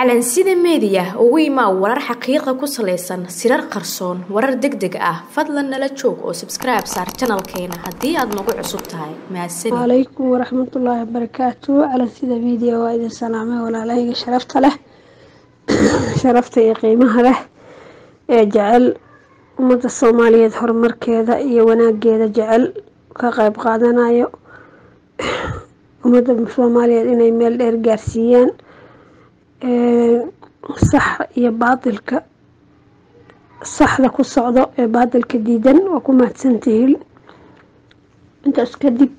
calansida meediya ugu imaa warar xaqiiqa ku salaysan sirar qarsoon warar deg deg ah fadlan nala joog oo sabskribe saar janalkeena haddii aad nagu cusub tahay mahadsanid calaykum waraxmatullaahi wabarakaatu calansida media waa idin salaamay walaalahayga sharafta leh sharafta iyo qiimaha leh ee jecel ummadda soomaaliyeed horumarkeeda iyo wanaageeda jecel ka qeyb qaadanayo ummadda soomaaliyeed inay meel dheer gaarsiiyaan sax iyo baadilka saxda ku socdo ee baadilka diidan waa ku mahadsantihiin intaas kadib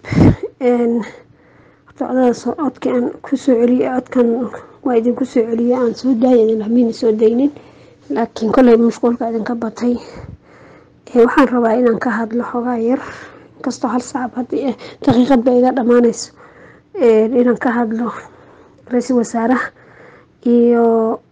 socdada codka aan kusoo celiye codkan waa idinku soo celiye aan soo daaya idin lamiina soo daynin laakiin kolley mashquulka idinka batay waxaan rabaa inaan ka hadlo xogaa yar inkastoo hal sacab haddii daqiiqad ba iga dhammaanayso inaan ka hadlo ra-iisul wasaaraha iyo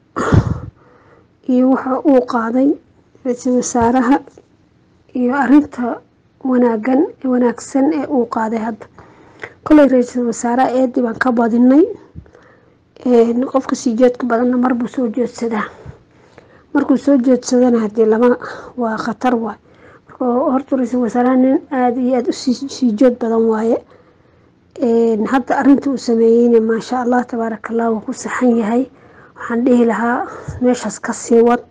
iyo waxa uu qaaday ra-iisul wasaaraha iyo arinta wanaagan wanaagsan ee uu qaaday hadda kolley ra-iisul wasaaraha eedii baan ka badinay qofka sii jeedka badanna marbuu soo jeedsadaa markuu soo jeedsadana hadii lama waa khatar waay marka horta ra-iisul wasaaraha nin aada iyo aada usii jood badan waaye hadda arinta uu sameeyeyna maasha allah tabaaraka allah wuu ku saxan yahay waxaan dhihi lahaa meeshaas kasii wad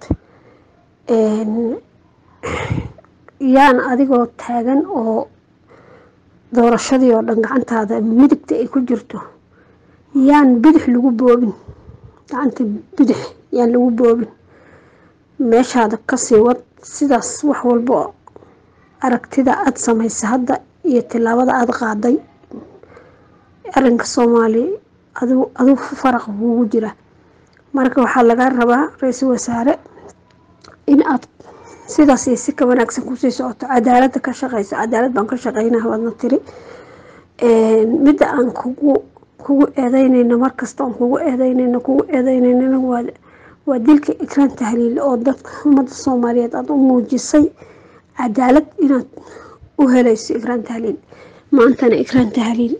yaan adigoo taagan oo doorashadii oo dhan gacantaada midigta ay ku jirto yaan bidix lagu boobin gacanta bidix yaan lagu boobin meeshaada kasii wad sidaas wax walbo aragtida aada samaysa hadda iyo tilaabada aada qaaday arinka soomaaliya adu aduu faraq kuugu jira marka waxaa lagaa rabaa ra-iisul wasaare in aad sidaas iyo si ka wanaagsan kusii socoto cadaalada ka shaqeyso cadaalad baan ka shaqeynaa waadna tiri midda aan kugu kugu eedeyneyno markasta aan kugu eedeyneyno kugu eedeyneyna waa waa dilka ikraan tahliil oo dadka ummadda soomaaliyeed aada u muujisay cadaalad inaad u helayso ikraan tahliil maantana ikraan tahliil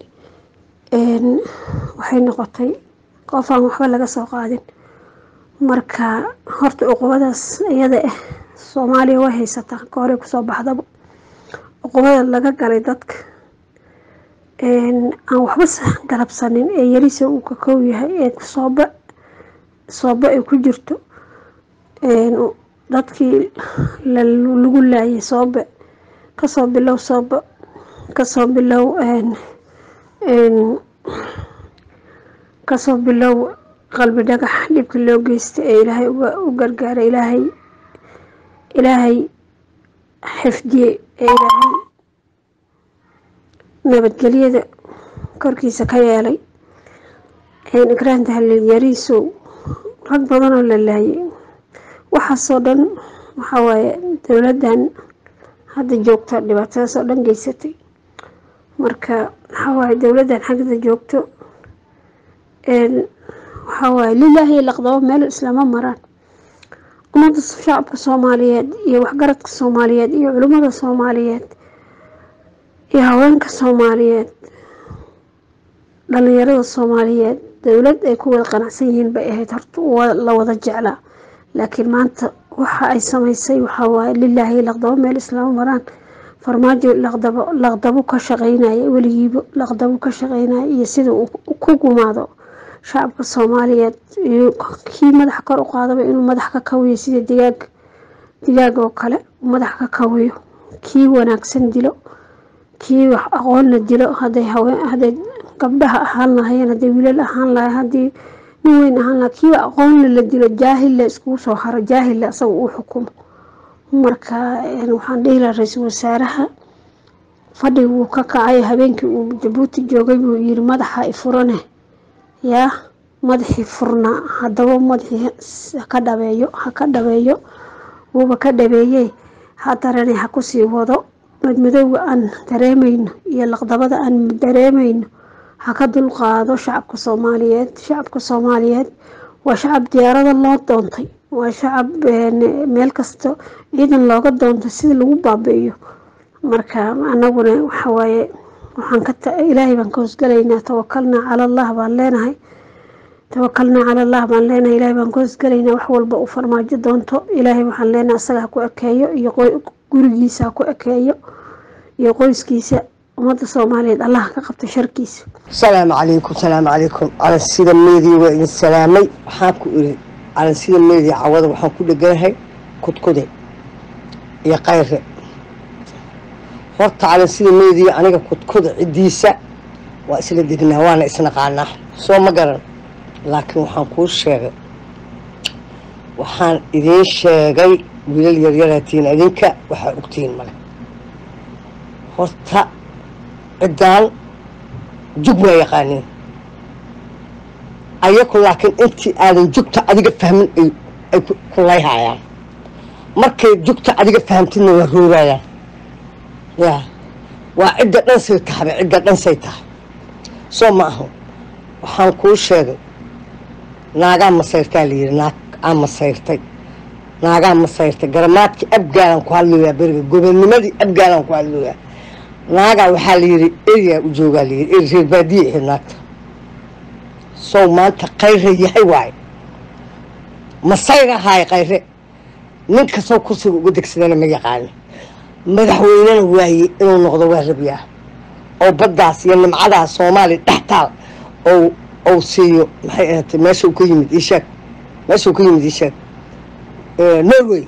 waxay noqotay qof aan waxba laga soo qaadin marka horta cuqubadaas iyada ah soomaaliya way haysataa ka horey kusoo baxdaba cuqubada laga galay dadka aan waxba galabsanin ee yarisa uu ka kow yahay ee sooba sooba ay ku jirto dadkii lagu laayay soobe kasoo bilow sooba kasoo bilow kasoo bilow qalbi dhagax dhibka loo geystay ee ilaahay u gargaaray ilaahay ilaahay xifdiyey ee ilaahay nabadgelyada korkiisa ka yeelay ikraan tahliil yariisow rag badanoo la laayay waxaasoo dhan waxaa waaye dowladdan hadda joogta dhibaatadaas oo dhan geysatay marka waxaa waaye dowladdan xagda joogto waxaa waaye lilaahi laqdabo meel islama maraan ummadda shacabka soomaaliyeed iyo waxgaradka soomaaliyeed iyo culimmada soomaaliyeed iyo haweenka soomaaliyeed dhalinyarada soomaaliyeed dowlad ay ku wada qanacsan yihiin bay ahayd horta la wada jeclaa laakiin maanta waxa ay samaysay waxaa waaye lilaahi laqdabo meel islama maraan farmaajo laqdabo laqdabo ka shaqeynaya weligiiba laqdabo ka shaqeynaya iyo sida uu ku gumaado shacabka soomaaliyeed iyo kii madaxa kor u qaadaba inuu madax ka kawiyo sida digaag digaag oo kale madax ka kawiyo kii wanaagsan dilo kii wax aqoonna dilo haday haween haday gabdhaha ahaan lahayeen haday wiilal ahaan lahay haddii nin weyn ahaan laha kiiba aqoonna la dilo jaahilla iskugu soo haro jaahilla asaga uu xukumo marka waxaan dhihi lahaa ra-iisul wasaaraha fadhigi wuu ka kacay habeenkii uu jabuuti joogay buu yiri madaxa ifurane yaa madaxii furnaa haddaba madaxii haka dhabeeyo haka dhabeeyo wuuba ka dhabeeyey hadarane ha kusii wado madmadowga aan dareemayno iyo laqdabada aan dareemayno ha ka dulqaado shacabka soomaaliyeed shacabka soomaaliyeed waa shacab diyaarada loo doontay waa shacab meel kasta ciidan looga doontay sida lagu baabi'iyo marka anaguna waxawaaye waxaan ka ilaahay baan ka hosgalaynaa tawakalnaa cala allah baan leenahay tawakalnaa cala allah baan leenahay ilaahay baan koosgelaynaa wax walba uu farmaajo doonto ilaahay waxaan leenahay asaga ha ku ekeeyo iyo gurigiisa ha ku ekeeyo iyo qoyskiisa ummadda soomaaliyeed allah ka qabta sharkiisa salaamu calaykum salaamu calaykum calansida meediya waa idin salaamay waxaan ku iri calansida meediya cawada waxaan ku dheganahay kudkude iyo kayre horta calansida meediya aniga kudkuda ciddiisa waa isla degnaa waana isnaqaanaa soo ma garan laakiin waxaan kuu sheegay waxaan idiin sheegay wiilal yaryaraatiin idinka waxaa ogtihiin male horta ciddaan jug waa yaqaaniin ayaku laakiin intii aadan jugta adiga fahmin ay ku layhaayaan markay jugta adiga fahamtidna waa roorayaan yaa waa cidda dhansay tahaba cidda dhansay tahay soo ma aho waxaan kuu sheegay naagaa masayrtaa layidhi naag aa masayrtay naagaa masayrtay garamaadkii abgaalan ku hadlooyaa beriga gobonnimadii abgaalan ku hadlooyaa naagaa waxaa layidhi eriyaa u joogaa layidhi eri reer baadiye ahayd naagta sow maanta kayre yahay waaye masayr ahaay kayre ninka sow kursiga uga degsadana ma yaqaani madaxweynena waaye inuu noqdo waa rabyaa oo baddaas iyo nimcadaas soomaaliya dhex taal ou ou siiyo maxay ahaatay meeshau ka yimid isheeg meeshau ka yimid isheeg norway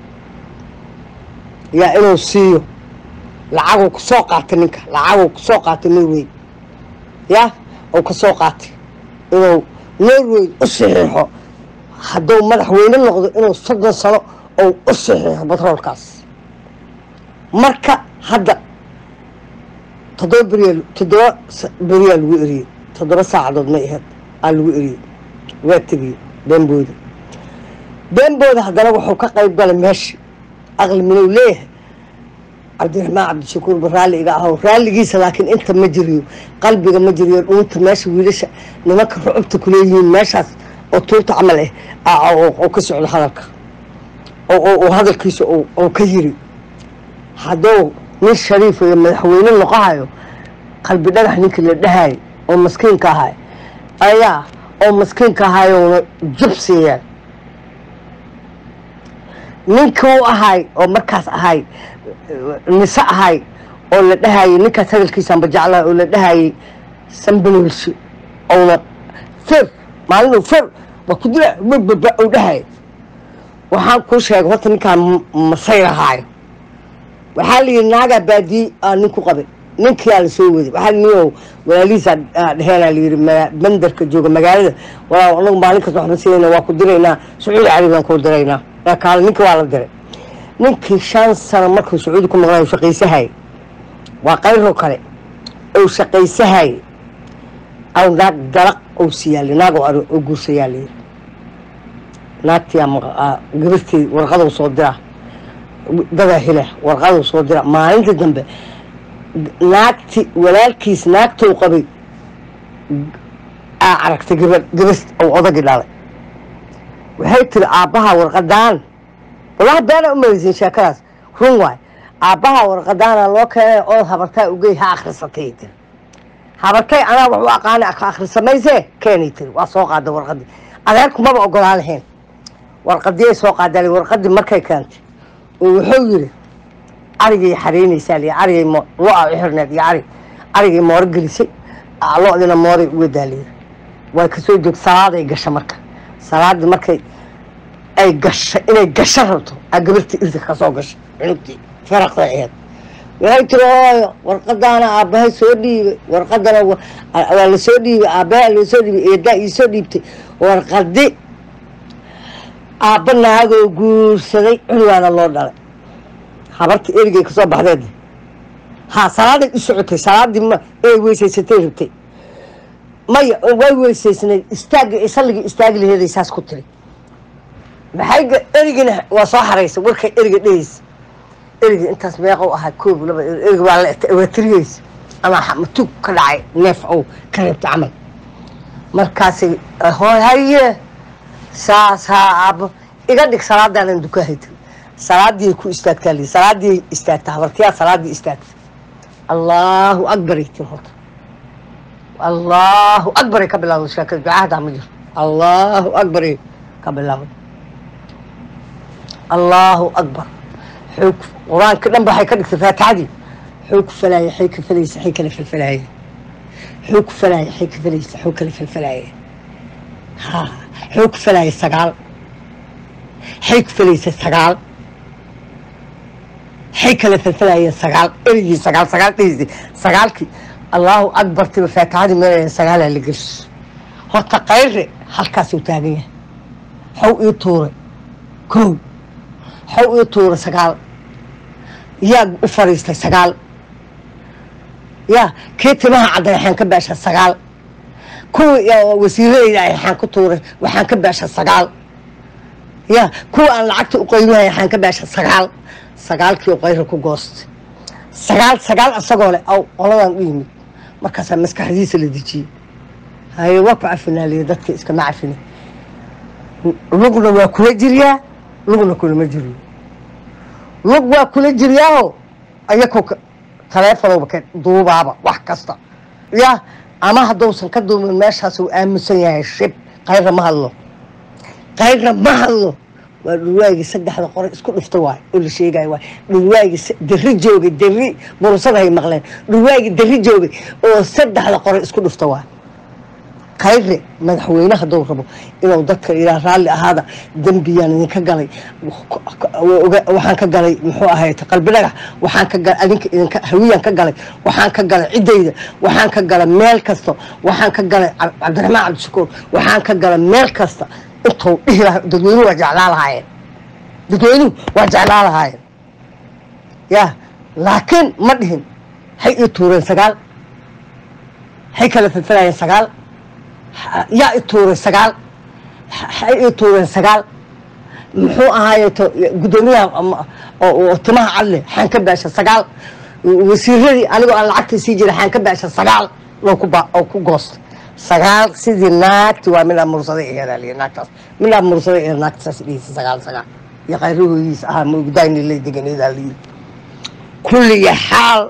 yaa inuu siiyo lacaguu ka soo qaatay ninka lacaguu ka soo qaatay norway ya ou ka soo qaatay inuu norway u saxiixo hadduu madaxweyne noqdo inuu soddon sano ou u saxiixo batroolkaas marka hadda toddoba beriyaa toddoba beriyaa lagu eriyey toddoba saacadood may ahayd aa lagu eriyey waa tegiyey beembooda beembooda haddana wuxuu ka qayb galay meeshii aqli minow leeyahay cabdiraxmaan cabdishakuur ba raalli iga aho raalligiisa laakiin inta ma jiriyo qalbiga ma jiriyo dhuunta meesha wiilasha nimanka rucubta kuleeyihiin meeshaas oo tuurta camal ah oo ka socdo hadalka oo hadalkiisa oo ka yiri hadduu nin shariif iyo madaxweyne noqohayo qalbi dhagax ninkii la dhahay oo maskiinka ahay ayaa oo maskiinka ahayona jub siiyeen ninkii u ahay oo markaas ahay nise ahay oo la dhahayay ninkaas hadalkiisaanba jeclaha oo la dhahayay sambalolsi ouna fir maalinu fir waa ku dila bababa ou dhahaya waxaan kuu sheegay horta ninkaan masayr ahaayo waxaa la yidhi naagaa baadiye aa nin ku qabay ninkiyaa la soo waday waxaa niyow walaalihiisa dheheenaa layidhi bandarka jooga magaalada walaa anagu maalin kasta waxba siinayna waa ku diraynaa sacuudi carabiyan ku diraynaa kaale ninka waa la diray ninkii shan sano markuu sacuudi ku maqnay shaqaysahay waa qayroo kale ou shaqaysahay aw naag dalaq ou siyaali naag oo guursayaa layidhi naagtii gabartii warqadou soo diraa dadaa hela warqaduu soo dira maalintii dambe naagti walaalkiis naagtou qabay aa aragtay gabadh gabas ou odagii dhalay waxay tiri aabbaha warqadaan walahi beena u malaysin sheekadaas run waay aabbaha warqadaana loo keenay ood habartaa ugey ha akhrisatay tiri habartay anaa wax u aqaana akhrisamaysee keenay tiri waa soo qaada warqadii adeerku maba ogolaa lahayn warqadiyay soo qaadali warqadii markay keentay wuxuu yidhi arigay xariinaysaa li arigay lo-a u xirneed iyo arig arigay mooro gelisay lo-dina mooray uga daaliya way kasoo joog salaaday gasha marka salaadii markay ay gasha inay gasho rabto aa gabartii irda kasoo gasha cunugtii faraqda aheed waxay tiri hooyo warqadaana aabbahay soo dhiibay warqadana waa lasoo dhiibay aabbaha lasoo dhiibay eedaa iisoo dhiibtay warqadi aabba naagoo guursaday cunugaana loo dhalay habarta erigay kasoo baxdeed ha salaaday u socotay salaadii ma inay weysaysatay rabtay maya way weysaysnayd istaagga salligii istaagi laheeday saas ku tiri maxay erigina waa soo xaraysay warkay eriga dhehaysa eriga intaas meeqou ahaa koob laba eriga waa waa tiriyeysa ama matug ka dhacay neef ou ka reebtay camal markaasay hooy haye saas haa aabbo iga dhig salaadaanan dukahay tiri salaadii ku istaagtaa li salaadii istaagta habartiyaa salaadii istaagta allahu akbaray tiri horta allahu akbaray ka bilawda sheekada ducahadaa ma jiro allahu akbar iyo ka bilaabo allahu akbar xoog qur-aanka dhan ba waxay ka dhigtay faatixadii xoog ku falaaya xay ka falaysa xay kala falfalaaya xoog ku falaaya xay ka falaysa xoog kala falfalaaya ha xoog ku falaaya sagaal xay ku falaysa sagaal xay kala falfalaaya sagaal erigii sagaal sagaal dhehisi sagaalkii allahu akbartiba faatixadii meelaya sagaalaa la gelso horta qayre halkaasuu taagan yahay xow ii tuuray kow xow ii tuuray sagaal yaa u fariistay sagaal yaa kii timaha cadday waxaan ka baasha sagaal kuwii wasiiradayda ay waxaan ku tuuray waxaan ka baasha sagaal yaa kuwa aan lacagta u qayruhay waxaan ka baasha sagaal sagaalkii u qayra ku goostay sagaal sagaal asagoo leh aw qoladan u yimid markaasaa maskaxdiisa la dejiyey haye waa ku cafinaaliya dadka iskama cafina lugna waa kula jiryaa lugna kulama jiriyo lug waa kula jiryaaho ayako taleefonowba ka duubaaba wax kasta ya ama haddousan ka duubin meeshaas uu aaminsan yahay shib qayrna ma hadlo qayrna ma hadlo waa dhulwaagii saddexda qore isku dhufta waay oo la sheegayo waay dhulwaagii dari joogay dari burusadahay maqleen dhulwaagii dari joogay oo saddexda qore isku dhufta waay khayre madaxweyne hadduu rabo inuu dadka ilaa raalli ahaada dembiyaan idinka galay waxaan ka galay muxuu ahay qalbi dhagax waxaan ka galay adinka idinka hawiyaan ka galay waxaan ka galay ciddayda waxaan ka galay meel kasta waxaan ka galay cabdiraxmaan cabdishakuur waxaan ka galay meel kasta intuu dhihi laha dadweynuhu waa jeclaa lahaayeen dadweynuhu waa jeclaa lahaayeen ya laakiin ma dhihin hay ii tuureen sagaal hay kala falfalayeen sagaal yaa i tuuray sagaal hay ii tuureen sagaal muxuu ahaaye guddoomiyaha oo timaha cadle xaan ka baasha sagaal wasiiradii anigoo aan lacagta sii jira xaan ka baasha sagaal oo ku goosta sagaal sidii naagti waa midhaa mursaday ehedaaliya naagtaas midhaa mursaday ee naagtaas dhihisa sagaal sagaal iyo qayrahoodiis ahaa maogdaayni lay deganeedaa layiri kulliya xaal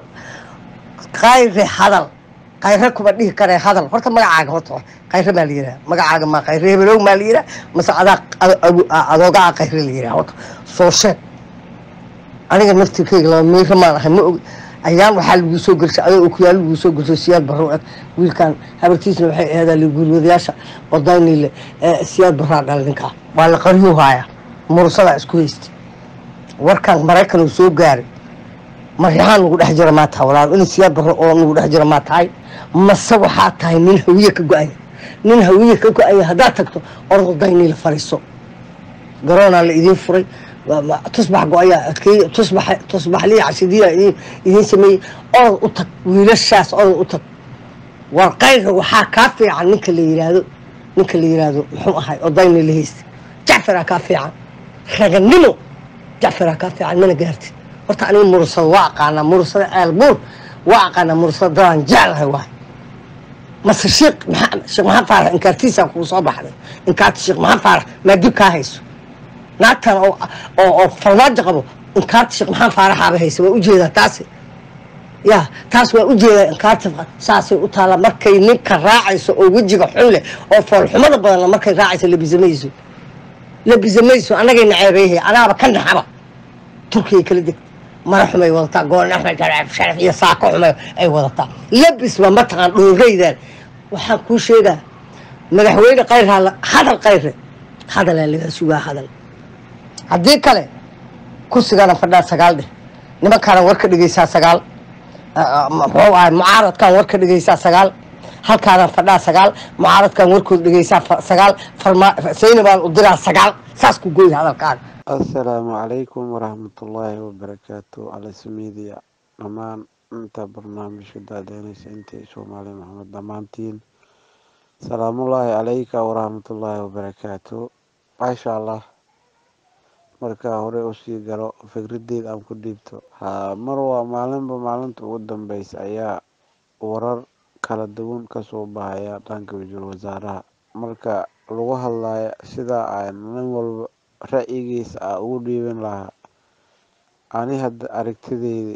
qayre hadal qayre kuma dhihi karee hadal horta magacaaga horta qayre maa la yidhaha magacaaga maa qayre hebelow maa la yidhaha mase adaa adoogaa qayre la yidhaha horta soo sheeg aniga naftirkeyga laba miira maan ahay ma og ayaan waxaa lagu soo gelshay adoo okuyaal lagu soo gelshay siyaad barro eg wiilkan habartiisna waxay ahadaa guurwadayaasha odaynile siyaad barraa dhala ninkaa waa la qariyuu haaya murusadaa isku haystay warkan maraykan uu soo gaaray maryahaan nagu dhex jira maa tahay walaal in siyaad barro oo nagu dhex jira maa tahay mase waxaa tahay nin hawiye ka go-aya nin hawiye ka go-aya haddaad tagto ordaynila fariiso garoonaa la idiin furay tusbax go-ayaa adkeey tusbax tusbaxliya cashidiya idiin sameeyey orod u tag wiilashaas orod u tag war qayrka waxaa kaa fiican ninka la yiraahdo ninka la yiraahdo muxuu ahay odayna la haysta jacfaraa kaa fiican raganimo jacfaraa kaa fiican mana gaartid horta aniga mursada waa aqaanaa mursada ceelbuur waa aqaanaa mursada dadaan jeclahay waay mase sheekh sheekh maxamed faarax inkaartiisaa kuu soo baxday inkaarta sheekh maxamed faarax maa dib kaa hayso naagtan oo farmaajo qabo inkaarta sheekh maxamed faaraxaaba haysa waa ujeedaa taasi ya taas waa ujeedaa inkaarta saasay u taalla markay ninka raacayso oo wejiga xun leh oo foolxumada badanna markay raacayso labisamayso labisamayso annagayna ceebeehay anaaba ka naxaba turkiya kala deg mara xumay wadataa goon axmed sharaf iyo saako xumay ay wadataa labisba mataqaan dhooraydan waxaan kuu sheegaa madaxweyne kayrhaa hadal kayre hadalaa lagaa sugaa hadal haddii kale kursigana fadhaa sagaal dheh nimankaana war ka dhegeysaa sagaal muxuu ahay mucaaradkan war ka dhegeysaa sagaal halkaana fadhaa sagaal mucaaradkan warkood dhegeysaa sagaal saynabaan u diraa sagaal saas ku gooy hadalkaaga assalaamu calaykum waraxmatullaahi wabarakaatu alsmiidiya dhammaan inta barnaamijka daadeynaysa intay soomaali maxamed dhammaantiin salaamullaahi calayka waraxmatullaahi wabarakaatu maasha allah markaa hore usii galo fikradeed aan ku dhiibto ha mar waa maalinba maalinta ugu dambeysa ayaa warar kala duwan kasoo baxaya dhanka wasiir wasaaraha marka lagu hadlaya sidaa aan nin walba ra-yigiisa a ugu dhiiban lahaa ani hadda aragtideyda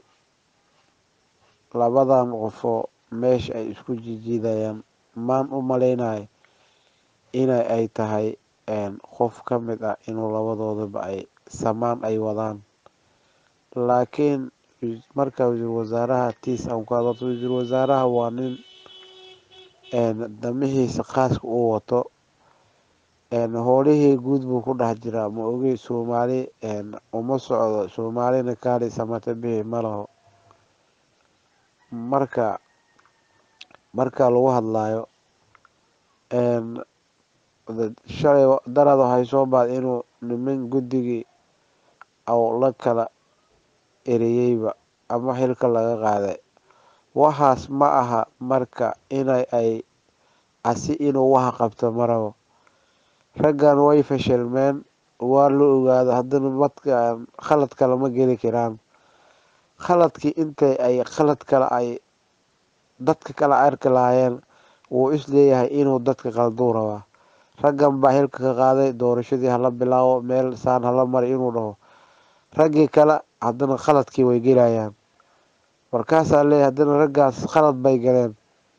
labadan qofoo meesha ay isku jijiidayaan maan u maleynayo ina ay tahay qof ka mid ah inuu labadoodaba ay samaan ay wadaan laakiin marka wasiir wasaaraha tiis aan ku hadalto wasiir wasaaraha waa nin damihiisa khaaska uu wato howlihii guud buu ku dhex jiraa ma ogey soomaali uma socdo soomaalina kaali samata bixi ma laho marka marka lagu hadlayo shalay darad waxay soo baad inuu niman guddigii aw la kala ereyeyba ama xilka laga qaaday waxaas ma aha marka inay ay asi inuu waxa qabto marabo raggan way fashilmeen waa la ogaado haddana madka khalad kale ma geli karaan khaladkii intay ay khalad kale ay dadka kala arki lahaayeen wuu is leeyahay inuu dadka qalduu rabaa raggan baa xilka ka qaaday doorashadii hala bilaabo meel saan hala mari inuu dhaho raggii kale haddana khaladkii way gelayaan markaasaa leeyahy haddana raggaas khalad bay galeen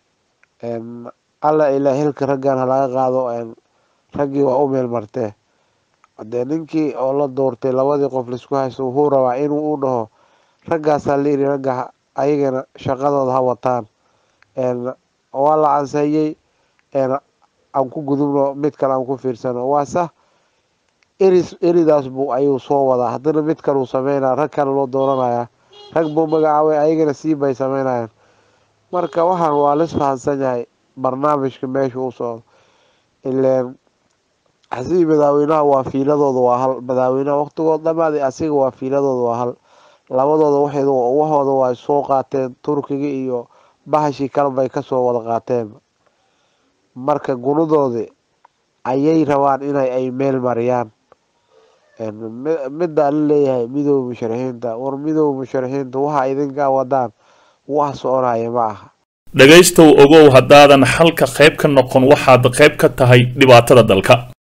alla ilaa xilka raggan halaga qaado raggii waa u meel martee hadee ninkii oo la doortay labadii qof laisku haysto wuxuu rabaa inuu u dhaho raggaasaa layidhi ragga ayagana shaqadooda ha wataan waa la cansayey aan ku gudubno mid kale aan ku fiirsano waa sah eris eridaas buu ayuu soo wadaa haddana mid kaleu sameynaya rag kale loo dooranaya rag buu magacaabay ayagana sii bay sameynayaan marka waxaan waa lis fahansan yahay barnaamijka meesha u socdo ileen asigi madaaweynaha waa fiiladooda waa hal madaaweynaha waqtigood dhamaaday asiga waa fiiladooda waa hal labadooda waxeed waxooda waa soo qaateen turkiga iyo bahashii kale bay kasoo wada qaateen marka gunadoodi ayay rabaan inay ay meel mariyaan middaa la leeyahay midooda musharaxiinta war midooda musharaxiinta waxa idinkaa wadaan wax soconaya ma aha dhegaystow ogow haddaadan xalka qayb ka noqon waxaad qayb ka tahay dhibaatada dalka